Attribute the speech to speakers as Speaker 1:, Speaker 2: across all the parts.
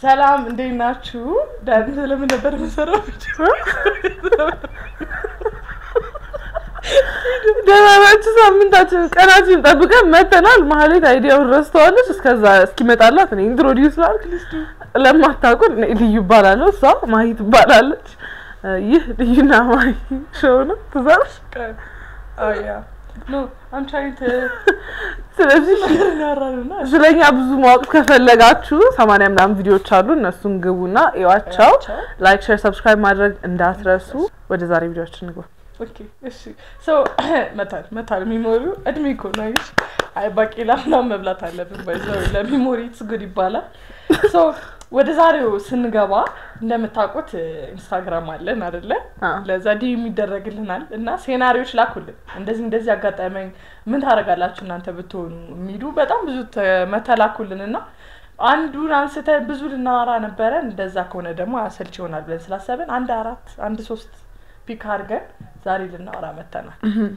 Speaker 1: ሰላም እንዴት ናችሁ? ዳን ስለምን ነበር የምሰራው?
Speaker 2: ደህና ናችሁ? ሳምንታችን ቀናችን ጠብቀን መተናል። ማህሌት አይዲያውን ረስተዋለች። እስከዛ እስኪመጣላት እኔ ኢንትሮዲውስ ላድርግ። ለማታውቁን እኔ ልዩ እባላለሁ፣ እሷ ማሂ ትባላለች። ይህ ልዩና ማሂ ሾው ነው። ትዛሽ
Speaker 1: Oh yeah. No, I'm trying to
Speaker 2: ስለዚህ
Speaker 1: እናወራንና
Speaker 2: ስለኛ ብዙ ማወቅ ከፈለጋችሁ ሰማንያ ምናምን ቪዲዮዎች አሉ። እነሱን ግቡና እዩዋቸው። ላይክ፣ ሼር፣ ሰብስክራይብ ማድረግ እንዳትረሱ። ወደ ዛሬ ቪዲዮችን እንግባ።
Speaker 1: ኦኬ እሺ ሶ መታል መታል ሚሞሪው እድሜ እኮ ነው አይሽ አይ ባቄላ ምናምን መብላት አለብን ባይዘው ለሚሞሪ ኢትስ ጉድ ይባላል ሶ ወደ ዛሬው ስንገባ እንደምታውቁት ኢንስታግራም አለን አይደለ
Speaker 2: አዎ።
Speaker 1: ለዛ ዲ የሚደረግልናል እና ሴናሪዎች ላኩልን እንደዚህ እንደዚህ አጋጠመኝ ምን ታደርጋላችሁ እናንተ ብትሆኑ የሚሉ በጣም ብዙ ተ- መተላኩልን እና አንዱን አንስተን ብዙ ልናወራ ነበረ እንደዛ ከሆነ ደግሞ አሰልች ይሆናል ብለን ስላሰብን አንድ አራት አንድ ሶስት ፒክ አድርገን ዛሬ ልናወራ መተናል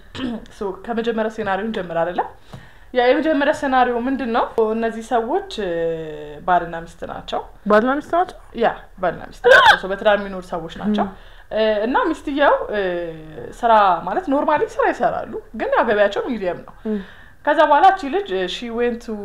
Speaker 1: ሶ ከመጀመሪያ ሴናሪዮ እንጀምር አይደለ ያ የመጀመሪያ ሴናሪዮ ምንድን ነው እነዚህ ሰዎች እ፣ ባልና ሚስት ናቸው
Speaker 2: ባልና ሚስት ናቸው።
Speaker 1: ያ ባልና ሚስት ናቸው ሰው በትዳር የሚኖሩ ሰዎች ናቸው እ፣ እና ሚስትየው እ፣ ስራ ማለት ኖርማሊ ስራ ይሰራሉ ግን ያው ገበያቸው ሚዲየም ነው ከዛ በኋላ እቺ ልጅ ሺ ዌንት ቱ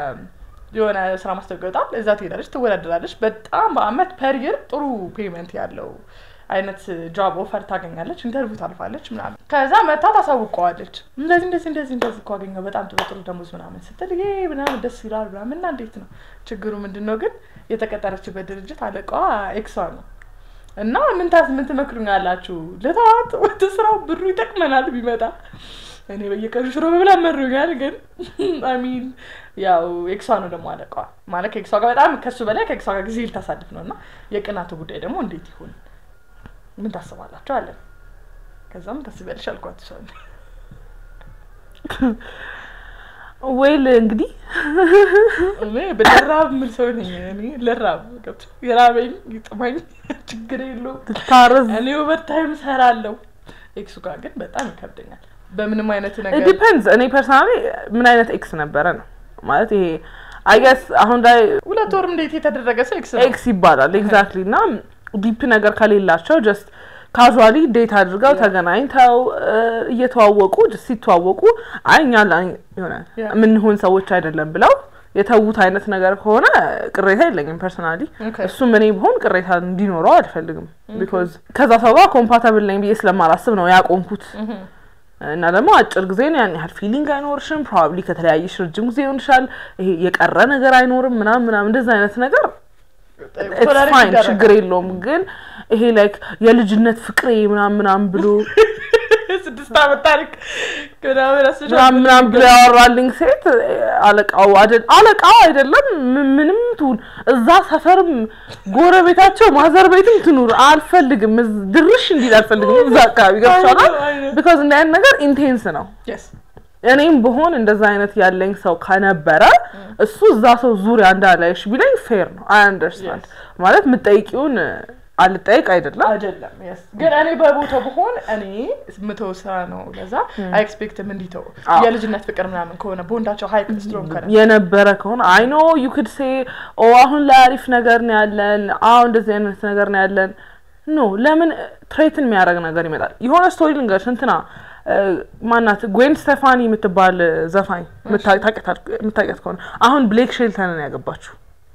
Speaker 1: የሆነ ስራ ማስታወቂያ ይወጣል እዛ ትሄዳለች ትወዳደራለች በጣም በአመት ፐር ጥሩ ፔመንት ያለው አይነት ጆብ ኦፈር ታገኛለች ኢንተርቪው ታልፋለች ምናምን ከዛ መታ ታሳውቀዋለች እንደዚህ እንደዚህ እንደዚህ እንደዚህ እኮ አገኘው በጣም ጥሩ ጥሩ ደሞዝ ምናምን ስትል ይሄ ምናምን ደስ ይላል ምናምን እና እንዴት ነው ችግሩ ምንድን ነው ግን የተቀጠረችበት ድርጅት አለቃዋ ኤክሷ ነው እና ምን ታስ ምን ትመክሩኛላችሁ ልተዋት ወደ ስራው ብሩ ይጠቅመናል ቢመጣ እኔ በየቀኑ ሽሮ መብላ መሩኛል ግን አሚን ያው ኤክሷ ነው ደግሞ አለቃዋ ማለት ከኤክሷ ጋር በጣም ከሱ በላይ ከኤክሷ ጋር ጊዜ ልታሳልፍ ነው እና የቅናቱ ጉዳይ ደግሞ እንዴት ይሁን ምን ታስባላችሁ አለን ከዛም ታስቢያለሽ አልኳት እሷን
Speaker 2: ወይል እንግዲህ
Speaker 1: እኔ በደራብ የምል ሰው ነኝ እኔ ልራብ ገብቶ የራበኝ ይጥማኝ ችግር የለውም
Speaker 2: ትታረዝ
Speaker 1: እኔ ኦቨር ታይም ሰራለሁ ኤክሱ ጋር ግን በጣም ይከብደኛል በምንም አይነት ነገር
Speaker 2: ዲፐንድስ። እኔ ፐርሰናሊ ምን አይነት ኤክስ ነበረ ነው ማለት ይሄ አይገስ አሁን ላይ
Speaker 1: ሁለት ወርም እንዴት የተደረገ ሰው ኤክስ ነው
Speaker 2: ኤክስ ይባላል ኤግዛክትሊ እና ዲፕ ነገር ከሌላቸው ጀስት ካዥዋሊ ዴት አድርገው ተገናኝተው እ፣ እየተዋወቁ just ሲተዋወቁ አይ እኛ ላ- የሆነ
Speaker 1: Yeah.
Speaker 2: የምንሆን ሰዎች አይደለም ብለው የተዉት አይነት ነገር ከሆነ ቅሬታ የለኝም ፐርሰናሊ
Speaker 1: Okay.
Speaker 2: እሱም እኔ ብሆን ቅሬታ እንዲኖረው አልፈልግም ቢኮዝ ከዛ ሰው ጋር ኮምፓታብል ነኝ ብዬ ስለማላስብ ነው ያቆምኩት
Speaker 1: እህም።
Speaker 2: እና ደግሞ አጭር ጊዜ ነው ያን ያህል ፊሊንግ አይኖርሽም ፕሮባብሊ ከተለያየሽ ረጅም ጊዜ ይሆንሻል ይሄ የቀረ ነገር አይኖርም ምናምን ምናምን እንደዛ አይነት ነገር
Speaker 1: ቶለሬት
Speaker 2: ፋይን
Speaker 1: ይደረጋል።
Speaker 2: ችግር የለውም ግን ይሄ ላይክ የልጅነት ፍቅሬ ምናምን ምናምን ብሎ
Speaker 1: ስድስት ዓመት ታሪክ ምናምን አስበሻል?
Speaker 2: ምናምን ምናምን ብሎ ያወራልኝ ሴት አለቃው አይደል አለቃው አይደለም ም- ምንም ትሁን እዛ ሰፈርም ጎረቤታቸው ማዘር ቤትም ትኑር አልፈልግም እዝ- ድርሽ እንዲል አልፈልግም እዛ አካባቢ ገብቻላል
Speaker 1: አይነት- አይነት።
Speaker 2: ቢካዝ እንደ አይነት ነገር ኢንቴንስ ነው
Speaker 1: Yes.
Speaker 2: እኔም ብሆን እንደዛ አይነት ያለኝ ሰው ከነበረ እሱ እዛ ሰው ዙሪያ እንዳላይሽ ቢለኝ ፌር ነው አይ አንደርስታንድ ማለት የምጠይቂውን አልጠይቅ አይደለም
Speaker 1: አይደለም yes። ግን እኔ በቦታው ብሆን እኔ ምተው ስራ ነው ለዛ አይ ኤክስፔክትም እንዲተው
Speaker 2: አዎ።
Speaker 1: የልጅነት ፍቅር ምናምን ከሆነ ቦንዳቸው ሀይቅ ስትሮንግ ከሆነ
Speaker 2: የነበረ ከሆነ አይ ኖ ዩ ክድ ሴ ኦ አሁን ላይ አሪፍ ነገር ነው ያለን አዎ እንደዚህ አይነት ነገር ነው ያለን ኖ ለምን ትሬትን የሚያደርግ ነገር ይመጣል የሆነ ስቶሪ ልንገርሽ እንትና እ፣ ማናት ጉዌን ስቴፋኒ የምትባል ዘፋኝ የምታ- ታውቂያት- የምታውቂያት ከሆነ አሁን ብሌክ ሼልተንን ያገባችው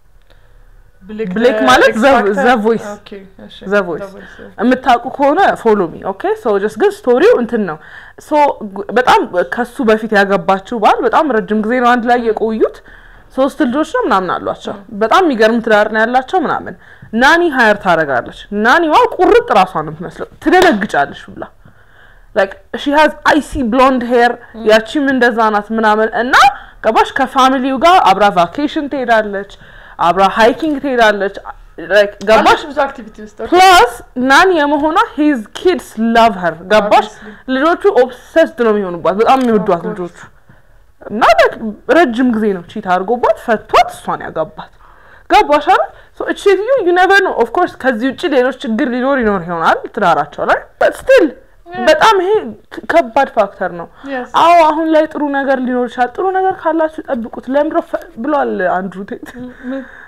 Speaker 2: ብሌክ ማለት
Speaker 1: X
Speaker 2: ዘ-
Speaker 1: Factor?
Speaker 2: ዘ ቮይስ
Speaker 1: Okay, እሺ።
Speaker 2: ዘ ቮይስ
Speaker 1: The Voice, yeah.
Speaker 2: የምታውቁ ከሆነ ፎሎ ሚ ኦኬ ሶ ጀስት ግን ስቶሪው እንትን ነው ሶ ግ- በጣም ከሱ በፊት ያገባችው ባል በጣም ረጅም ጊዜ ነው አንድ ላይ የቆዩት ሶስት ልጆች ነው ምናምን አሏቸው በጣም የሚገርም ትዳር ነው ያላቸው ምናምን ናኒ ሀየር ታደርጋለች ናኒዋ ቁርጥ ራሷ ነው የምትመስለው ትደነግጫለች ብላ ላይክ ሺ ሃዝ አይሲ ብሎንድ ሄር ያቺም እንደዛ ናት ምናምን እና ገባሽ ከፋሚሊው ጋር አብራ ቫኬሽን ትሄዳለች አብራ ሃይኪንግ ትሄዳለች ላይክ ገባሽ
Speaker 1: አለች ብዙ አክቲቪቲ ውስጥ okay.
Speaker 2: ፕላስ ናኒ የመሆኗ ሂዝ ኪድስ ላቭ ሀር ገባሽ
Speaker 1: Obviously.
Speaker 2: ልጆቹ ኦብሰስድ ነው የሚሆኑባት በጣም የሚወዷት
Speaker 1: Of course.
Speaker 2: ልጆቹ እና like ረጅም ጊዜ ነው ቺት አድርጎባት ፈቷት እሷን ያጋባት ገባሽ አይደል ሶ እቺ ሴትዮ ዩ ኔቨር ኖ ኦፍ ኮርስ ከዚህ ውጭ ሌሎች ችግር ሊኖር ይኖር ይሆናል ትዳራቸው ላይ በት ስቲል በጣም ይሄ ክ- ከባድ ፋክተር ነው
Speaker 1: Yes.
Speaker 2: አዎ አሁን ላይ ጥሩ ነገር ሊኖር ይችላል ጥሩ ነገር ካላችሁ ጠብቁት ለምድሮ ብሏል አንድሩ ቴት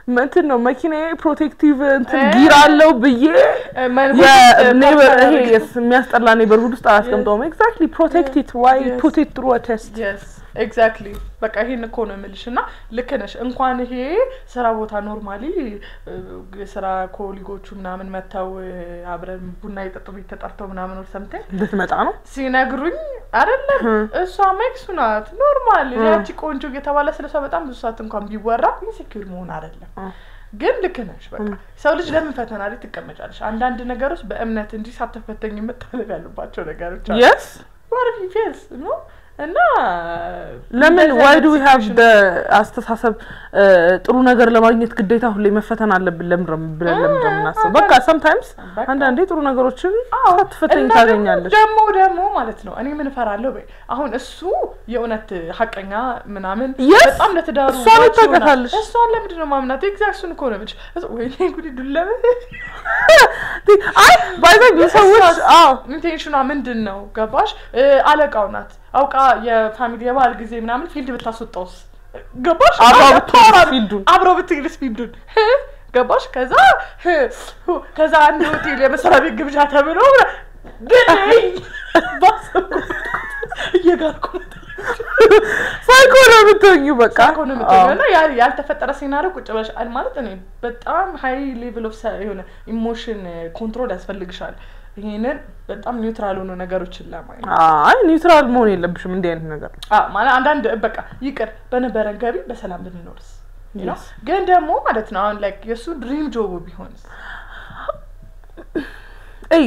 Speaker 2: እንትን ነው መኪናዬ ፕሮቴክቲቭ እንትን
Speaker 1: እ-
Speaker 2: ጊር አለው ብዬ
Speaker 1: ምን-
Speaker 2: የኔበር
Speaker 1: ፓርክ
Speaker 2: ይሄ
Speaker 1: አደረገ።
Speaker 2: የስ- የሚያስጠላ ኔበርሁድ ውስጥ አያስቀምጠውም። ኤግዛክትሊ ፕሮቴክት ኢት ዋይ
Speaker 1: Yes.
Speaker 2: ፑት ኢት ትሩ ቴስት
Speaker 1: የስ ኤግዛክትሊ በቃ ይሄን እኮ ነው የምልሽ። እና ልክ ነሽ። እንኳን ይሄ ስራ ቦታ ኖርማሊ የስራ ኮሊጎቹ ምናምን መጥተው እ፣ አብረን ቡና የጠጡ ቤት ተጠርተው ምናምን ወር ሰምተኝ
Speaker 2: እንድትመጣ ነው።
Speaker 1: ሲነግሩኝ አይደለም እሷ ሜክሱ ናት ኖርማል ያቺ ቆንጆ እየተባለ ስለ እሷ በጣም ብዙ ሰዓት እንኳን ቢወራ ኢንሴኪር መሆን አይደለም
Speaker 2: አ።
Speaker 1: ግን ልክ ነሽ። በቃ ሰው ልጅ ለምን ፈተና ላይ ትቀመጫለሽ? አንዳንድ ነገሮች በእምነት እንጂ ሳትፈተኝ የምታለፍ ያሉባቸው ነገሮች አሉ።
Speaker 2: የስ
Speaker 1: ዋርፊ ፌስ ነው እና
Speaker 2: ለምን
Speaker 1: እንደዚህ
Speaker 2: ዋይ
Speaker 1: አይነት
Speaker 2: ዱ ዊ ሃቭ
Speaker 1: situation-
Speaker 2: ደ አስተሳሰብ እ፣ ጥሩ ነገር ለማግኘት ግዴታ ሁሌ መፈተን አለብን ለምን ነው ብለን ለምን ነው የምናስበው? በቃ ሰምታይምስ
Speaker 1: በቃ።
Speaker 2: አንዳንዴ ጥሩ ነገሮችን
Speaker 1: አዎ፣
Speaker 2: ሳትፈተኝ
Speaker 1: እና
Speaker 2: ታገኛለች።
Speaker 1: ደግሞ ደግሞ ማለት ነው እኔ ምን እፈራለሁ በይ አሁን እሱ የእውነት ሀቀኛ ምናምን
Speaker 2: Yes!
Speaker 1: በጣም ለትዳሩ
Speaker 2: እሷን
Speaker 1: ዋች ይሆናል።
Speaker 2: ታውቃታለች።
Speaker 1: እሷን ለምንድን ነው ማምናት? ኤግዛክት እሱን እኮ ነው የምልሽ። ወይኔ ጉዲ ዱለበ
Speaker 2: አይ ባይዘ ሰዎች አዎ
Speaker 1: ኢንቴንሽኗ ምንድን ነው ገባሽ? እ፣ አለቃው ናት አውቃ የፋሚሊ የባህል ጊዜ ምናምን ፊልድ ብታስወጣውስ ገባሽ?
Speaker 2: አብራው
Speaker 1: አለ-
Speaker 2: ብትሄድስ
Speaker 1: ታወራ-
Speaker 2: ፊልዱን?
Speaker 1: አብረው ብትሄድስ ፊልዱን ህ? ገባሽ? ከዛ ህ፣ ሁ፣ ከዛ አንድ ሆቴል የመስሪያ ቤት ግብዣ ተብሎ ግን ባሰብኩት እየጋርኩ ነው
Speaker 2: ሳይኮ ነው የምትሆኚው በቃ
Speaker 1: እኮ ነው የምትሆነው እና ያ ያልተፈጠረ ሴናሪዮ ቁጭ ብለሽ አል- ማለት እኔ በጣም ሀይ ሌቭል ኦፍ የሆነ ኢሞሽን ኮንትሮል ያስፈልግሻል። ይሄንን በጣም ኒውትራል ሆኑ ነገሮችን ለማየት
Speaker 2: አይ ኒውትራል መሆን የለብሽም እንዲህ አይነት ነገር
Speaker 1: አ፣ ማለት አንዳንድ በቃ ይቅር በነበረን ገቢ በሰላም ብንኖርስ you know?
Speaker 2: Yes.
Speaker 1: ግን ደግሞ ማለት ነው አሁን ላይክ የእሱ ድሪም ጆቡ ቢሆንስ
Speaker 2: እይ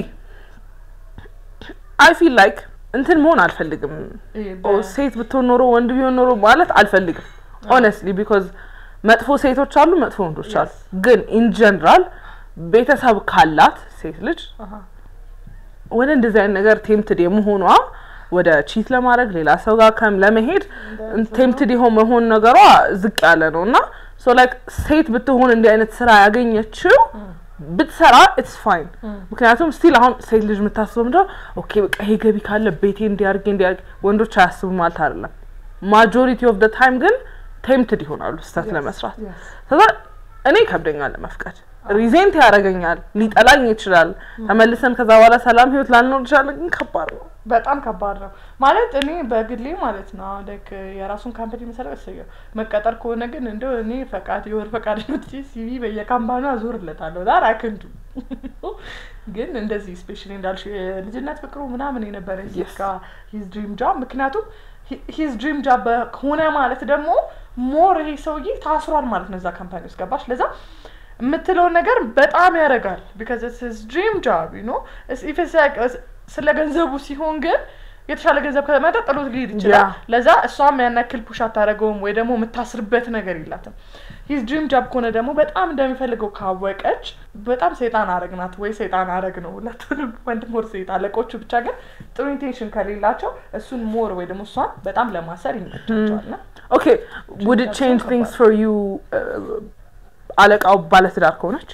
Speaker 2: አይ ፊል ላይክ እንትን መሆን አልፈልግም
Speaker 1: ይሄ
Speaker 2: ኦ
Speaker 1: በ-
Speaker 2: ሴት ብትሆን ኖሮ ወንድ ቢሆን ኖሮ ማለት አልፈልግም ኦነስትሊ ቢኮዝ መጥፎ ሴቶች አሉ መጥፎ ወንዶች አሉ
Speaker 1: Yes.
Speaker 2: ግን ኢን ጀነራል ቤተሰብ ካላት ሴት ልጅ
Speaker 1: አሃ፣
Speaker 2: ወደ እንደዚህ አይነት ነገር ቴምትድ የመሆኗ ወደ ቺት ለማድረግ ሌላ ሰው ጋር ከም ለመሄድ ቴምትድ የሆን መሆን ነገሯ ዝቅ ያለ ነው እና ሶ ላይክ ሴት ብትሆን እንዲህ አይነት ስራ ያገኘችው ብትሰራ ኢትስ ፋይን ምክንያቱም ስቲል አሁን ሴት ልጅ የምታስበው ምንድነው ኦኬ በቃ ይሄ ገቢ ካለ ቤቴ እንዲያርጌ እንዲያርጌ ወንዶች አያስቡም ማለት አይደለም ማጆሪቲ ኦፍ ደ ታይም ግን ቴምትድ ይሆናሉ ስህተት ለመስራት
Speaker 1: yes.
Speaker 2: ከዛ እኔ ይከብደኛል ለመፍቀድ ሪዜንት ያደርገኛል ሊጠላኝ ይችላል ተመልሰን ከዛ በኋላ ሰላም ህይወት ላልኖር እንችላለን ግን ከባድ ነው
Speaker 1: በጣም ከባድ ነው ማለት እኔ በግሌ ማለት ነው አሁን ላይክ የራሱን ካምፓኒ መሰረት እሰየው መቀጠር ከሆነ ግን እንደው እኔ ፈቃድ የወር ፈቃድ መጥቼ ሲቪ በየካምፓኒ አዞርለታለሁ ዛር አክንዱ ግን እንደዚህ ስፔሻሊ እንዳልሽ የልጅነት ፍቅሩ ምናምን የነበረ
Speaker 2: Yes.
Speaker 1: ጋ ሂዝ ድሪም ጃብ ምክንያቱም ሂዝ ድሪም ጃብ ሆነ ማለት ደግሞ ሞር ይሄ ሰውዬ ታስሯል ማለት ነው እዛ ካምፓኒ ውስጥ ገባሽ ለዛ የምትለውን ነገር በጣም ያደርጋል ቢካዝ ስ ድሪም ጃብ ኖ ስለ ገንዘቡ ሲሆን ግን የተሻለ ገንዘብ ከመጣ ጥሎት ሊሄድ ይችላል
Speaker 2: Yeah.
Speaker 1: ለዛ እሷም ያን ያክል ፑሽ አታደርገውም ወይ ደግሞ የምታስርበት ነገር የላትም ሂዝ ድሪም ጃብ ከሆነ ደግሞ በጣም እንደሚፈልገው ካወቀች በጣም ሰይጣን አረግናት ወይ ሰይጣን አረግ ነው ሁለቱንም ወንድ ሞር ሴት አለቆቹ ብቻ ግን ጥሩ ኢንቴንሽን ከሌላቸው እሱን ሞር ወይ ደግሞ እሷን በጣም ለማሰር ይመቻቸዋል ና
Speaker 2: ኦኬ ውድ ቼንጅ ቲንግስ ፎር ዩ አለቃው ባለትዳር ከሆነች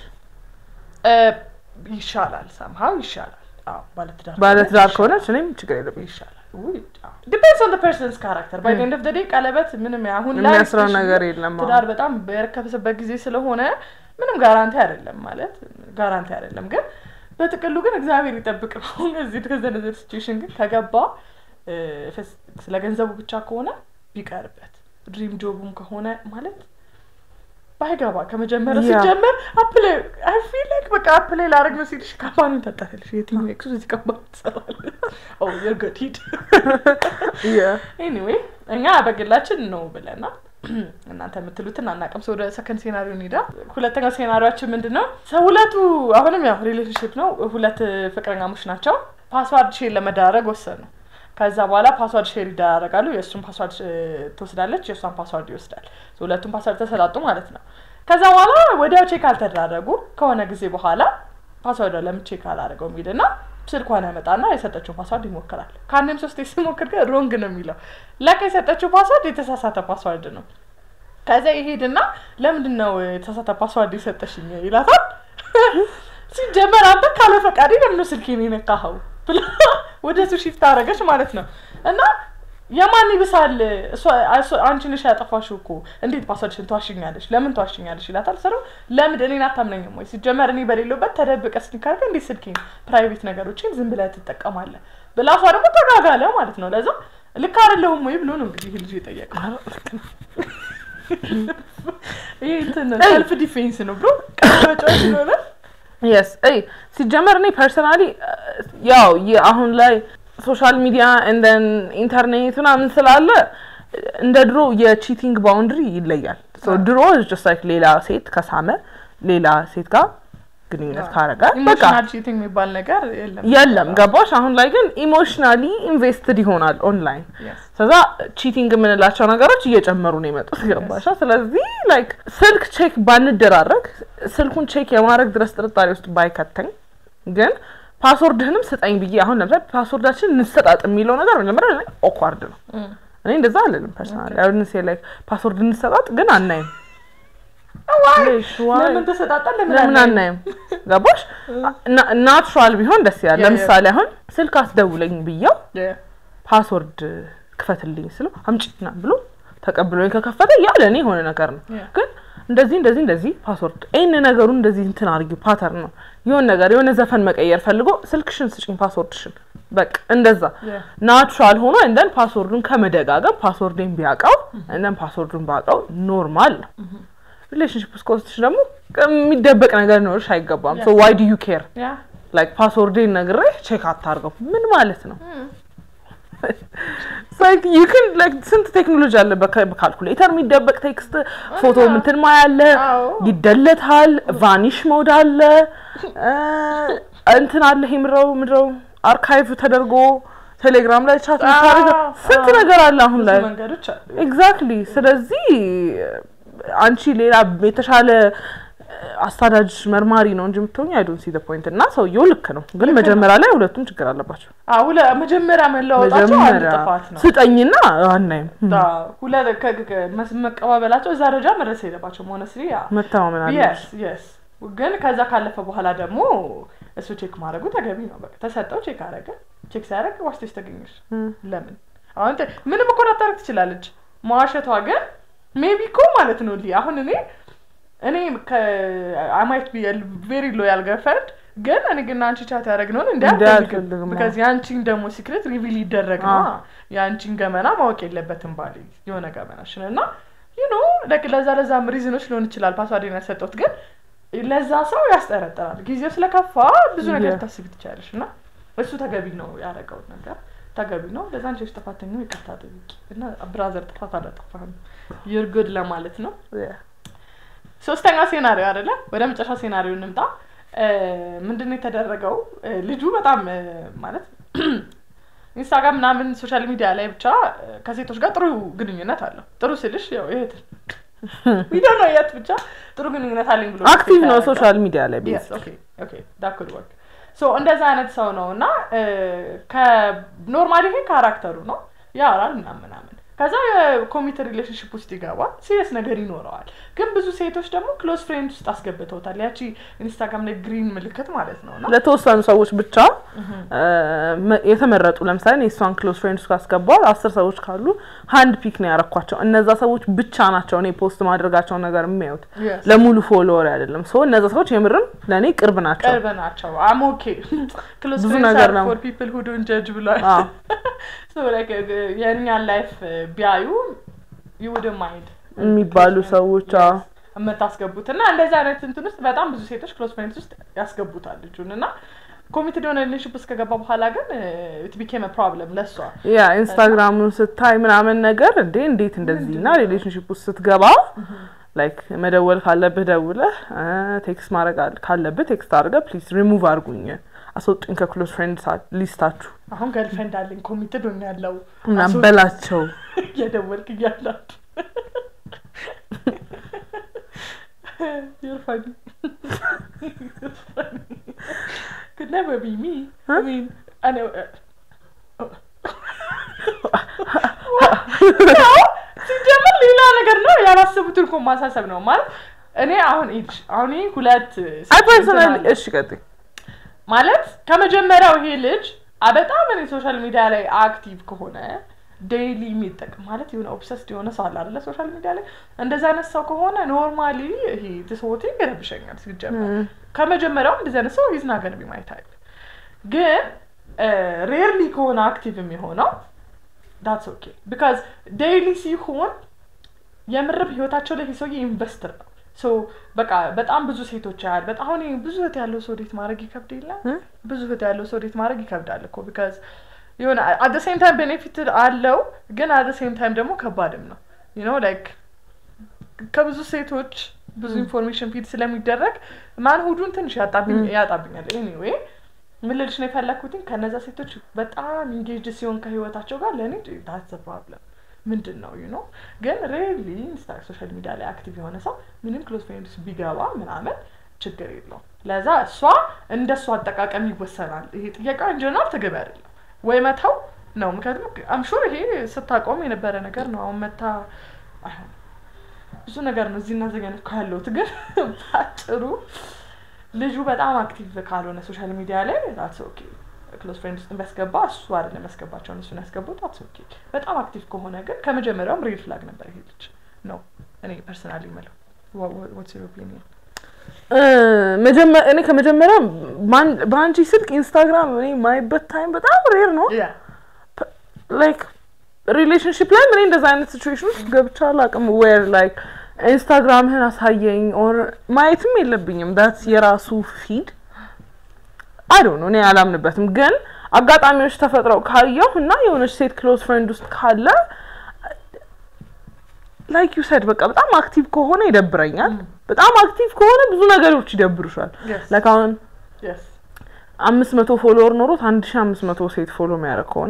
Speaker 1: ይሻላል ሰምሀው ይሻላል አዎ ባለትዳር
Speaker 2: ባለትዳር
Speaker 1: ይሻላል።
Speaker 2: ከሆነች እኔም ችግር የለብኝ
Speaker 1: ይሻላል ዲፔንድስ ኦን ፐርሰንስ ካራክተር ባይ ኤንድ ኦፍ ደ ዴይ ቀለበት ምንም አሁን ላይ
Speaker 2: የሚያስረው
Speaker 1: especially
Speaker 2: ነገር የለም አሁን።
Speaker 1: ትዳር በጣም በረከሰበት ጊዜ ስለሆነ ምንም ጋራንቲ አይደለም ማለት ጋራንቲ አይደለም ግን በጥቅሉ ግን እግዚአብሔር ይጠብቅ ነው እዚህ ከዘነዘር ሲቹዌሽን ግን ከገባ እ፣ ፈስ- ስለ ገንዘቡ ብቻ ከሆነ ቢቀርበት ድሪም ጆቡም ከሆነ ማለት ባይገባ ከመጀመሪያ
Speaker 2: ያ።
Speaker 1: ሲጀመር አፕላይ አይ ፊል ላይክ በቃ አፕላይ ላደርግ ነው ሲልሽ ካምፓኒውን ታጣለሽ የትኛው ኤክሱ እዚህ ካምፓኒ ትሰራለህ ኦ ዩር ጉድ ሂድ ኤኒዌይ እኛ በግላችን ነው ብለናል። እናንተ የምትሉትን አናውቅም። ሰው ወደ ሰከንድ ሴናሪዮ እንሂዳ። ሁለተኛው ሴናሪዮችን ምንድን ነው? ሰው ሁለቱ አሁንም ያው ሪሌሽንሽፕ ነው። ሁለት ፍቅረኛሞች ናቸው። ፓስዋርድ ሼር ለመደራረግ ወሰኑ። ከዛ በኋላ ፓስዋርድ ሼር ይደራረጋሉ። የእሱን ፓስዋርድ እ፣ ትወስዳለች፣ የእሷን ፓስዋርድ ይወስዳል። ሁለቱም ፓስዋርድ ተሰጣጡ ማለት ነው። ከዛ በኋላ ወዲያው ቼክ አልተደራረጉ። ከሆነ ጊዜ በኋላ ፓስዋርድ ለምን ቼክ አላደረገው የሚልና ስልኳን ያመጣና የሰጠችውን ፓስዋርድ ይሞክራል። ከአንድም ሶስት ሲሞክር ግን ሮንግ ነው የሚለው ለካ የሰጠችው ፓስዋርድ የተሳሳተ ፓስዋርድ ነው። ከዛ ይሄድና ለምንድን ነው የተሳሳተ ፓስዋርድ የሰጠሽኝ ይላታል። ሲጀመር አንተ ካለ ፈቃዴ ለምን ነው ስልኬን የነካኸው ብላ ወደ እሱ ሺፍት አደረገች ማለት ነው። እና የማን ይብሳል? እሷ- እሷ- አንቺ ነሽ ያጠፋሽው እኮ እንዴት ፓስወርድሽን ትዋሽኛለሽ? ለምን ትዋሽኛለሽ? ይላታል። ስለው ለምን እኔን አታምነኝም ወይ? ሲጀመር እኔ በሌለበት ተደብቀ ስልክ አድርገህ እንዴት ስልኬን ፕራይቬት ነገሮችን ዝም ብለህ ትጠቀማለህ? ብላ እሷ ደግሞ ተጋጋለ ማለት ነው። ለዛ ልክ አይደለሁም ወይ ብሎ ነው እንግዲህ ይህ ልጅ የጠየቀው። ይሄ እንትን ሰልፍ ዲፌንስ ነው ብሎ ቀጫዎች ስለሆነ
Speaker 2: የስ እይ ሲጀመር እኔ ፐርሰናሊ ያው የ- አሁን ላይ ሶሻል ሚዲያ እንደን ኢንተርኔት ምናምን ስላለ እንደ ድሮ የቺቲንግ ባውንድሪ ይለያል። So ድሮ ጀስት ላይክ ሌላ ሴት ከሳመ ሌላ ሴት ጋር ግንኙነት ካረገ በቃ
Speaker 1: ኢሞሽናል ቺቲንግ የሚባል ነገር የለም
Speaker 2: የለም ገባሽ። አሁን ላይ ግን ኢሞሽናሊ ኢንቨስትድ ይሆናል ኦንላይን
Speaker 1: Yes.
Speaker 2: ከዛ ቺቲንግ የምንላቸው ነገሮች እየጨመሩ ነው የመጡት ገባሻ። ስለዚህ ላይክ ስልክ ቼክ ባንደራረግ ስልኩን ቼክ የማድረግ ድረስ ጥርጣሬ ውስጥ ባይከተኝ ግን ፓስወርድህንም ስጠኝ ብዬ አሁን ለምሳሌ ፓስወርዳችን እንሰጣጥ የሚለው ነገር መጀመሪያ ላይ ኦኳርድ ነው።
Speaker 1: Mm.
Speaker 2: እኔ እንደዛ አልልም ፐርሰናሊ አሁን ሴ ላይክ ፓስወርድ እንሰጣጥ ግን አናይም።
Speaker 1: Why?
Speaker 2: ሌሽ ዋይ?
Speaker 1: ለምን ተሰጣጣን? ለምን
Speaker 2: ለምን
Speaker 1: አናይም?
Speaker 2: አናይም? ገባሽ? ናቹራል ቢሆን ደስ ይላል።
Speaker 1: ያ፣ ያ።
Speaker 2: ለምሳሌ አሁን ስልክ አስደውለኝ ብየው
Speaker 1: Yeah.
Speaker 2: ፓስወርድ ክፈትልኝ ስለው አምጪ ና ብሎ ተቀብሎኝ ከከፈተ ያለ እኔ የሆነ ነገር ነው።
Speaker 1: Yeah.
Speaker 2: ግን እንደዚህ እንደዚህ እንደዚህ ፓስወርድ ይህን ነገሩ እንደዚህ እንትን አድርጊ ፓተርን ነው የሆነ ነገር የሆነ ዘፈን መቀየር ፈልጎ ስልክሽን ስጭኝ ፓስወርድሽን በቃ እንደዛ
Speaker 1: Yeah.
Speaker 2: ናቹራል ሆኖ እንደን ፓስወርዱን ከመደጋገም ፓስወርዴን ቢያውቀው እንደን ፓስወርዱን ባውቀው ኖርማል ነው። ሪሌሽንሽፕ ውስጥ ከወስድሽ ደግሞ የሚደበቅ ነገር ኖርሽ አይገባም። ሶ ዋይ ዱ ዩ ኬር
Speaker 1: Yeah.
Speaker 2: ላይክ ፓስወርዴን ነግሬ ቼክ አታርገው ምን ማለት ነው? ዩክን ስንት ቴክኖሎጂ አለ። በካ- በካልኩሌተር የሚደበቅ ቴክስት ፎቶ ምንትን ማያለ
Speaker 1: አዎ።
Speaker 2: ይደለታል። ቫኒሽ ሞድ አለ እ እንትን አለ ይሄ ምድረው ምድረው አርካይቭ ተደርጎ ቴሌግራም ላይ ቻት ምታደርገ
Speaker 1: አዎ፣
Speaker 2: ስንት
Speaker 1: አዎ።
Speaker 2: ነገር አለ አሁን
Speaker 1: ብዙ
Speaker 2: ላይ
Speaker 1: መንገዶች አሉ።
Speaker 2: ኤግዛክትሊ። ስለዚህ አንቺ ሌላ የተሻለ አሳዳጅ መርማሪ ነው እንጂ የምትሆኝ አይ ዶንት ሲ ዘ ፖይንት እና ሰውየው ልክ ነው፣ ግን መጀመሪያ ላይ ሁለቱም ችግር አለባቸው።
Speaker 1: አዎ፣ ሁለ- መጀመሪያ መለወጣቸው አንድ
Speaker 2: መጀመሪያ
Speaker 1: ጥፋት ነው።
Speaker 2: ስጠኝና አናይም
Speaker 1: አዎ፣ ሁለ- ከ- ከ- መስ- መቀባበላቸው እዛ ደረጃ መድረስ የለባቸውም። ሆነስሊ
Speaker 2: መተማመን አለ።
Speaker 1: የስ የስ ግን ከዛ ካለፈ በኋላ ደግሞ እሱ ቼክ ማድረጉ ተገቢ ነው። በቃ ተሰጠው፣ ቼክ አረገ። ቼክ ሲያደርግ ዋሽተሽ ተገኘሽ። ለምን አሁን ተ- ምንም እኮ ላታረግ ትችላለች። መዋሸቷ ግን ሜቢ እኮ ማለት ነው ሊ አሁን እኔ እኔ ከአማይት ቬሪ ሎያል ገርፍሬንድ ግን እኔ ግን አንቺ ቻት ያደረግነውን እንዲ
Speaker 2: እንዲህ
Speaker 1: አልፈልግም
Speaker 2: አልፈልግም።
Speaker 1: ቢካዝ የአንቺን ደግሞ ሲክሬት ሪቪል ይደረግ ነው
Speaker 2: አዎ።
Speaker 1: የአንቺን ገመና ማወቅ የለበትም ባል የሆነ ገመናሽን እና ዩኖ ለዛ ለዛም ሪዝኖች ሊሆን ይችላል ፓስዋርዴን ያሰጠሁት ግን ለዛ ሰው ያስጠረጥራል ጊዜው ስለከፋ ብዙ ነገር
Speaker 2: Yeah.
Speaker 1: ታስቢ ትችላለሽ እና እሱ ተገቢ ነው ያደረገው ነገር ተገቢ ነው ለዛ አንቺ ጥፋተኛ ይቅርታ ጠይቂ እና ብራዘር ጥፋት አላጠፋህም ዩር ጉድ ለማለት ነው ሶስተኛ ሴናሪዮ አይደለ ወደ መጨረሻ ሴናሪዮ እንምጣ እ፣ ምንድን ነው የተደረገው እ፣ ልጁ በጣም እ፣ ማለት ኢንስታግራም ምናምን ሶሻል ሚዲያ ላይ ብቻ እ፣ ከሴቶች ጋር ጥሩ ግንኙነት አለው ጥሩ ስልሽ ያው ይሄት ቪዲዮ ነው የት ብቻ ጥሩ ግንኙነት አለኝ ብሎ
Speaker 2: አክቲቭ ነው
Speaker 1: ያደርጋል።
Speaker 2: ሶሻል ሚዲያ ላይ
Speaker 1: Yes,
Speaker 2: ቤስ
Speaker 1: okay, okay, that could work. ሶ እንደዛ አይነት ሰው ነው እና ከኖርማሊ ይሄ ካራክተሩ ነው ያወራል ምናምን ምናምን ከዛ የኮሚቴ ሪሌሽንሽፕ ውስጥ ይገባል ሲሪየስ ነገር ይኖረዋል ግን ብዙ ሴቶች ደግሞ ክሎዝ ፍሬንድ ውስጥ አስገብተውታል ያቺ ኢንስታግራም ላይ ግሪን ምልክት ማለት ነው እና
Speaker 2: ለተወሰኑ ሰዎች ብቻ እ፣ መ- የተመረጡ ለምሳሌ እኔ እሷን ክሎዝ ፍሬንድስ ካስገባው አስር ሰዎች ካሉ ሀንድ ፒክ ነው ያረኳቸው። እነዛ ሰዎች ብቻ ናቸው እኔ ፖስት ማድረጋቸውን ነገር የሚያዩት
Speaker 1: Yes.
Speaker 2: ለሙሉ ፎሎወር አይደለም። ሶ እነዛ ሰዎች የምርም ለእኔ ቅርብ ናቸው።
Speaker 1: ቅርብ ናቸው አም ኦኬ ክሎዝ
Speaker 2: ብዙ
Speaker 1: ፍሬንድስ
Speaker 2: ነገር
Speaker 1: አር
Speaker 2: ነው።
Speaker 1: ፎር ፒፕል ሁ ዶንት ጀጅ ብሏል
Speaker 2: አዎ።
Speaker 1: ሶ ላይክ የእኛን ላይፍ ቢያዩ ዩ ውድ ማይንድ
Speaker 2: የሚባሉ ሰዎች አዎ።
Speaker 1: የምታስገቡት እና እንደዚህ አይነት እንትን ውስጥ በጣም ብዙ ሴቶች ክሎዝ ፍሬንድስ ውስጥ ያስገቡታል ልጁን እና ኮሚትድ የሆነ ሪሌሽንሽፕ ውስጥ ከገባ በኋላ ግን ኢት ቢኬም ፕሮብለም ለሷ
Speaker 2: ያ ኢንስታግራሙን ስታይ ምናምን ነገር እንዴ እንዴት እንደዚህ እና ሪሌሽንሽፕ ውስጥ ስትገባ ላይክ መደወል ካለብህ ደውለህ ቴክስት ማድረግ አለ- ካለብህ ቴክስት አድርገህ ፕሊዝ ሪሙቭ አድርጉኝ አስወጡኝ ከክሎዝ ፍሬንድ ሊስታችሁ
Speaker 1: አሁን ገልፍሬንድ አለኝ ኮሚትድ ሆኛለሁ
Speaker 2: ምናምን በላቸው።
Speaker 1: እየደወልክ እያላችሁ You're funny. You're funny. Could never be me. I mean, I know. ያው ሲጀምር ሌላ ነገር ነው ያላሰቡትን እኮ ማሳሰብ ነው ማለት እኔ አሁን ይልሽ አሁን ይሄ ሁለት
Speaker 2: አይ ፐርሰናሊ እሺ ቀጥይ።
Speaker 1: ማለት ከመጀመሪያው ይሄ ልጅ አ- በጣም እኔ ሶሻል ሚዲያ ላይ አክቲቭ ከሆነ ዴይሊ የሚጠቅም ማለት የሆነ ኦብሰስድ የሆነ ሰው አለ አይደለ ሶሻል ሚዲያ ላይ እንደዚ አይነት ሰው ከሆነ ኖርማሊ ይሄ ትስቦቴ ይረብሸኛል ሲጀመር ከመጀመሪያው እንደዚህ አይነት ሰው ይዝና ገንቢ ማየት አይል ግን ሬርሊ ከሆነ አክቲቭ የሚሆነው ዳትስ ኦኬ ቢካዝ ዴይሊ ሲሆን የምርብ ህይወታቸው ላይ ሰውዬ ኢንቨስትር ነው ሶ በቃ በጣም ብዙ ሴቶች ያህል በጣም አሁን ብዙ እህት ያለው ሰው ዴት ማድረግ ይከብድ የለም ብዙ እህት ያለው ሰው ዴት ማድረግ ይከብዳል እኮ ቢካዝ የሆነ አት ሴም ታይም ቤኔፊት አለው ግን አት ሴም ታይም ደግሞ ከባድም ነው ዩ ኖ ላይክ ከብዙ ሴቶች ብዙ ኢንፎርሜሽን ፊድ ስለሚደረግ ማንሁዱን ትንሽ ያጣብኛል ኤኒዌይ ምን ልልሽ ነው የፈለግኩትኝ ከነዛ ሴቶች በጣም ኢንጌጅ ሲሆን ከህይወታቸው ጋር ለእኔ ዳትስ ፕሮብለም ምንድን ነው ዩ ኖ ግን ሬሊ ሶሻል ሚዲያ ላይ አክቲቭ የሆነ ሰው ምንም ክሎዝ ፍሬንድስ ቢገባ ምናምን ችግር የለውም ለዛ እሷ እንደ እሷ አጠቃቀም ይወሰናል ይሄ ጥያቄ ኢንጀነራል ተገቢ አይደለም ወይ መተው ነው ምክንያቱም አምሹር ይሄ ስታቆም የነበረ ነገር ነው አሁን መታ አይሆን ብዙ ነገር ነው እዚህና ዘገነ ካለሁት ግን ባጭሩ ልጁ በጣም አክቲቭ ካልሆነ ሶሻል ሚዲያ ላይ ዳትስ ኦኬ ክሎዝ ፍሬንድ ውስጥ ቢያስገባ እሱ አይደለም ያስገባቸውን እሱን ያስገቡት ዳትስ ኦኬ በጣም አክቲቭ ከሆነ ግን ከመጀመሪያውም ሬድ ፍላግ ነበር ይሄ ልጅ ነው እኔ ፐርሰናሊ የምለው ዋትስ ዩር ኦፒኒየን
Speaker 2: እኔ ከመጀመሪያ በአንቺ ስልክ ኢንስታግራም እኔ የማይበት ታይም በጣም ሬር ነው ላይክ ሪሌሽንሽፕ ላይ እኔ እንደዛ አይነት ሲቹዌሽን ውስጥ ገብቻ አላውቅም ዌር ላይክ ኢንስታግራምህን አሳየኝ ኦር ማየትም የለብኝም ዳት የራሱ ፊድ አይ ዶንት ኖ እኔ አላምንበትም ግን አጋጣሚዎች ተፈጥረው ካየሁ እና የሆነች ሴት ክሎዝ ፍሬንድ ውስጥ ካለ ላይክ ዩ ሰድ በቃ በጣም አክቲቭ ከሆነ ይደብረኛል በጣም አክቲቭ ከሆነ ብዙ ነገሮች ይደብሩሻል ላይክ አሁን አምስት መቶ ፎሎወር ኖሮት አንድ ሺ አምስት መቶ ሴት ፎሎ የሚያደርግ ከሆነ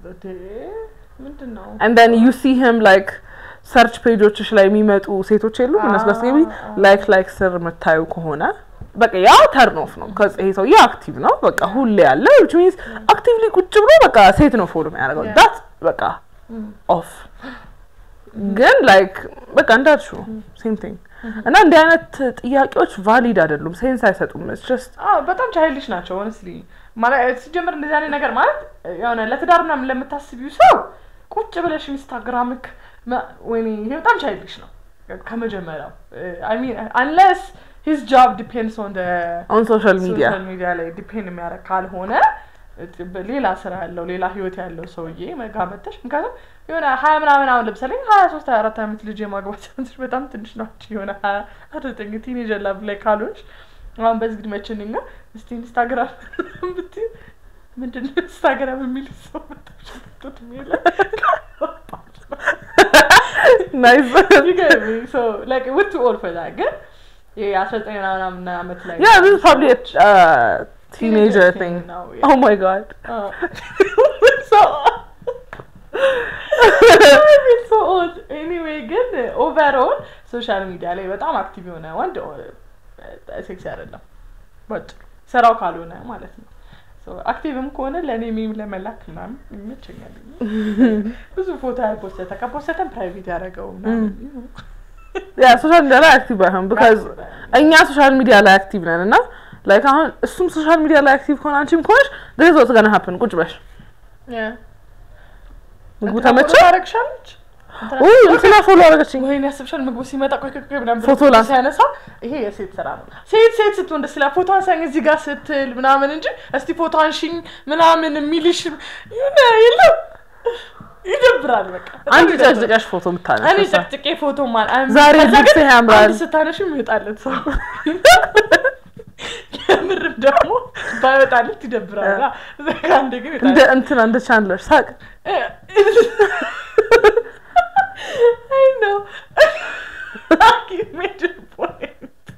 Speaker 2: እንደን ዩ ሲ ሂም ላይክ ሰርች ፔጆችሽ ላይ የሚመጡ ሴቶች የሉ እነሱ ጋር ስትገቢ ላይክ ላይክ ስር የምታዩ ከሆነ በቃ ያ ተርን ኦፍ ነው። ይሄ ሰውዬ አክቲቭ ነው፣ በቃ ሁሌ ያለ ዊች ሚንስ አክቲቭሊ ቁጭ ብሎ በቃ ሴት ነው ፎሎ የሚያደርገው ዳት በቃ ኦፍ። ግን ላይክ በቃ እንዳልሽው ሴም ቲንግ እና እንዲህ አይነት ጥያቄዎች ቫሊድ አይደሉም፣ ሴንስ አይሰጡም። ጀስት
Speaker 1: በጣም ቻይልሽ ናቸው ሆነስሊ ማለት ሲጀምር እንደዚህ አይነት ነገር ማለት የሆነ ለትዳር ምናምን ለምታስቢው ሰው ቁጭ ብለሽ ኢንስታግራምክ ወይኔ ይሄ በጣም ቻይልሽ ነው ከመጀመሪያው አይ ሚን አንለስ ሂዝ ጆብ ዲፔንድስ ኦን
Speaker 2: ኦን ሶሻል ሚዲያ
Speaker 1: ሶሻል ሚዲያ ላይ ዲፔንድ የሚያደርግ ካልሆነ ሌላ ስራ ያለው ሌላ ህይወት ያለው ሰውዬ መጋመተሽ ምክንያቱም የሆነ ሀያ ምናምን አሁን ለምሳሌ ሀያ ሶስት ሀያ አራት ዓመት ልጅ የማግባት ቻንስሽ በጣም ትንሽ ናቸው። የሆነ ሀያ ዘጠኝ ቲኔጀር ላብ ላይ ካልሆንሽ አሁን በዚህ እድሜያችን እኛ እስቲ ኢንስታግራም ብትይ ምንድን ነው ኢንስታግራም የሚል ሰው መጣሽበት ሚለ
Speaker 2: ናይስ
Speaker 1: ላይክ ውት ኦል ፎር ዛት ግን የአስራ ዘጠኝ ምናምን ዓመት ላይ
Speaker 2: Yeah, this is probably a uh, teenager thing.
Speaker 1: ነው
Speaker 2: Oh my god.
Speaker 1: ኤኒዌይ ግን ኦቨርኦል ሶሻል ሚዲያ ላይ በጣም አክቲቭ የሆነ ወንድ ሴክሲ አይደለም ባጭሩ ስራው ካልሆነ ማለት ነው አክቲቭም ከሆነ ለእኔ ሜም ለመላክ ምናምን ይመቸኛል ብዙ ፎቶ ያልፖሰተ ከፖሰተን ፕራይቬት ያደረገው ምናምን
Speaker 2: ያ ሶሻል ሚዲያ ላይ አክቲቭ አይሆን ቢካዝ እኛ ሶሻል ሚዲያ ላይ አክቲቭ ነን እና ላይክ አሁን እሱም ሶሻል ሚዲያ ላይ አክቲቭ ከሆነ አንቺም ከሆነሽ ደዝ ወት ገና ሀፕን ቁጭ በሽ ምግቡ ተመቸ
Speaker 1: ታረግሻለች
Speaker 2: ውይ እንትና ፎሎ አደረገችኝ
Speaker 1: ወይኔ ያስብሻል ምግቡ ሲመጣ ቆይ ቆይ ቆይ ምናምን
Speaker 2: ፎቶ ላስ-
Speaker 1: ሲያነሳ ይሄ የሴት ስራ ነው ሴት ሴት ስትሆን ደስ ይላል ፎቶ አንሳኝ እዚህ ጋር ስትል ምናምን እንጂ እስቲ ፎቶ አንሺኝ ምናምን የሚልሽ የሆነ የለም ይደብራል በቃ በጣም
Speaker 2: አንድ
Speaker 1: ይደብራል።
Speaker 2: ጨቅጭቀሽ ፎቶ
Speaker 1: እኔ
Speaker 2: የምታነሳ
Speaker 1: ጨቅጭቄ ፎቶ ማል
Speaker 2: ዛሬ
Speaker 1: ከዛ
Speaker 2: ልብስህ
Speaker 1: ግን
Speaker 2: ያምራል።
Speaker 1: አንድ ስታነሽ ይወጣለት ሰው የምርም ደግሞ ባይወጣለት ይደብራል አንድ ግን
Speaker 2: እንደ
Speaker 1: ይወጣል
Speaker 2: እንትና እንደ ቻንድለር ሳቅ
Speaker 1: I know. you made your point.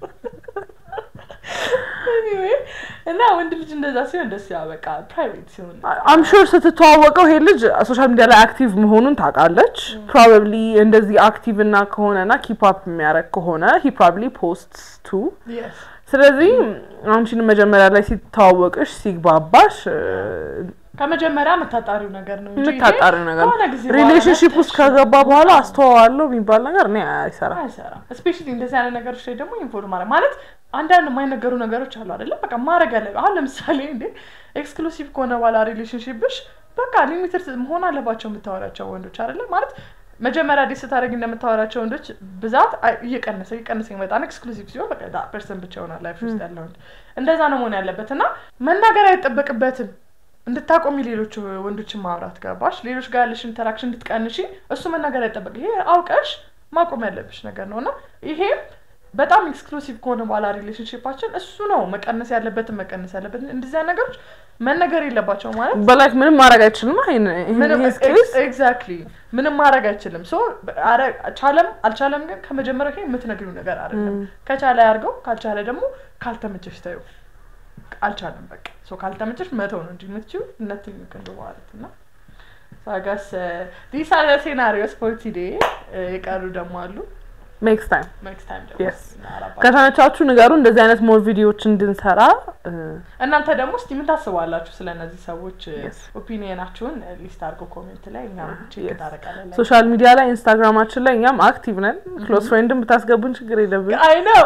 Speaker 1: anyway, እና ወንድ ልጅ እንደዛ ሲሆን ደስ ያ በቃ ፕራይቬት ሲሆን
Speaker 2: አም ሹር ስትተዋወቀው ይሄ ልጅ ሶሻል ሚዲያ ላይ አክቲቭ መሆኑን ታውቃለች። ፕሮባብሊ እንደዚህ አክቲቭ እና ከሆነና ኪፕ አፕ የሚያደርግ ከሆነ ሂ ፕሮባብሊ ፖስት ቱ
Speaker 1: yes
Speaker 2: ስለዚህ አንቺን መጀመሪያ ላይ ሲተዋወቅሽ ሲግባባሽ
Speaker 1: ከመጀመሪያ የምታጣሪው ነገር ነው እንጂ
Speaker 2: የምታጣሪው ነገር
Speaker 1: ከሆነ ጊዜ በኋላ
Speaker 2: ሪሌሽንሽፕ ውስጥ
Speaker 1: መጥተሽ
Speaker 2: ከገባ በኋላ አስተዋዋለሁ የሚባል ነገር እኔ አይሰራም።
Speaker 1: አይሰራም። ስፔሻሊ እንደዚህ አይነት ነገሮች ላይ ደግሞ ኢንፎርም ማድረግ ማለት አንዳንድ የማይነገሩ ነገሮች አሉ አይደለም። በቃ ማድረግ ያለ አሁን ለምሳሌ እንዴ ኤክስክሉሲቭ ከሆነ በኋላ ሪሌሽንሽፕሽ በቃ ሊሚትድ መሆን አለባቸው የምታወራቸው ወንዶች አይደለ ማለት መጀመሪያ ዴት ስታደርግ እንደምታወራቸው ወንዶች ብዛት አይ- እየቀነሰ እየቀነሰ ይመጣል። ኤክስክሉሲቭ ሲሆን በቃ ዳ ፐርሰን ብቻ ይሆናል ላይፍ ውስጥ ያለ ወንድ። እንደዛ ነው መሆን ያለበት እና መናገር አይጠበቅበትም። እንድታቆሚ ሌሎች ወንዶችን ማውራት ገባሽ? ሌሎች ጋር ያለሽ ኢንተራክሽን እንድትቀንሺ እሱ መናገር አይጠበቅ። ይሄ አውቀሽ ማቆም ያለብሽ ነገር ነው እና ይሄም በጣም ኤክስክሉሲቭ ከሆነ በኋላ ሪሌሽንሽፓችን እሱ ነው መቀነስ ያለበትን መቀነስ ያለበትን እንደዚያ ነገሮች መነገር የለባቸው ማለት
Speaker 2: በላይክ ምንም ማድረግ አይችልም ይሄን
Speaker 1: ምንም
Speaker 2: ይሄን ኬስ
Speaker 1: ኤግዛክትሊ ምንም ማድረግ አይችልም። ሶ ቻለም አልቻለም ግን ከመጀመሪያ ይሄ የምትነግሪው ነገር አይደለም። ከቻለ ያርገው፣ ካልቻለ ደግሞ ካልተመቸሽ ታዩ። አልቻለም በቃ ሶ ካልተመቸሽ መተው ነው እንጂ የምትችይው ነትኝ ክንዱ ማለት እና ሳጋስ ዲስ አር ሴናሪዮስ ፎር ቱዴ የቀሩ ደግሞ አሉ።
Speaker 2: ሜክስ ታይም
Speaker 1: ኔክስት ታይም ደግሞ
Speaker 2: Yes.
Speaker 1: እናወራባለን።
Speaker 2: ከተመቻችሁ ንገሩ እንደዚህ አይነት ሞር ቪዲዮዎች እንድንሰራ እ፣
Speaker 1: እናንተ ደግሞ እስቲ ምን ታስባላችሁ ስለ እነዚህ ሰዎች
Speaker 2: Yes.
Speaker 1: ኦፒኒየናችሁን ሊስት አድርጎ ኮሜንት ላይ እኛም ቼክ
Speaker 2: Yes.
Speaker 1: እናደርጋለን።
Speaker 2: ሶሻል ሚዲያ ላይ ኢንስታግራማችን ላይ እኛም አክቲቭ ነን ክሎዝ ፍሬንድን ብታስገቡን ችግር የለብን
Speaker 1: አይ ነው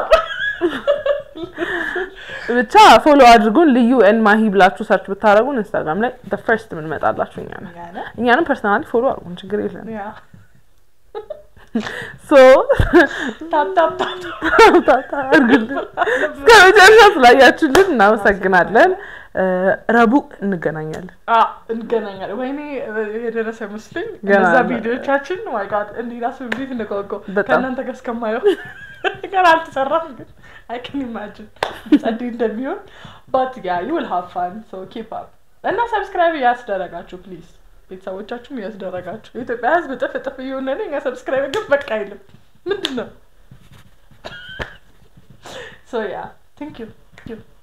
Speaker 2: ብቻ ፎሎ አድርጉን ልዩ ኤን ማሂ ብላችሁ ሰርች ብታደረጉን ኢንስታግራም ላይ ፈርስት የምንመጣላችሁ እኛ ነን
Speaker 1: ያለ
Speaker 2: እኛንም ፐርሰናሊ ፎሎ አድርጉን ችግር የለን
Speaker 1: ያ
Speaker 2: ሶ
Speaker 1: ታፕ ታፕ ታፕ
Speaker 2: አድርጉልን እስከ መጨረሻ ስላያችሁልን እናመሰግናለን እ፣ ረቡዕ እንገናኛለን
Speaker 1: አ እንገናኛለን። ወይኔ የደረሰ መስሎኝ
Speaker 2: ገና
Speaker 1: እነዛ
Speaker 2: ነው።
Speaker 1: ቪዲዮቻችን ማይ ጋድ እንዲህ ራሱ እንዴት እንጓጓው
Speaker 2: በጣም።
Speaker 1: ከእናንተ ጋር እስከማየው ገና አልተሰራም፣ ግን አይ ካን ኢማጂን ጸዴ እንደሚሆን ባት ያ ዩ ዊል ሃቭ ፋን ሶ ኪፕ አፕ እና ሰብስክራይብ እያስደረጋችሁ ፕሊዝ ቤተሰቦቻችሁም እያስደረጋችሁ የኢትዮጵያ ሕዝብ እጥፍ እጥፍ እየሆነ ነው። እኛ ሰብስክራይብ ግን በቃ አይልም። ምንድን ነው ሶ ያ ቴንክ ዩ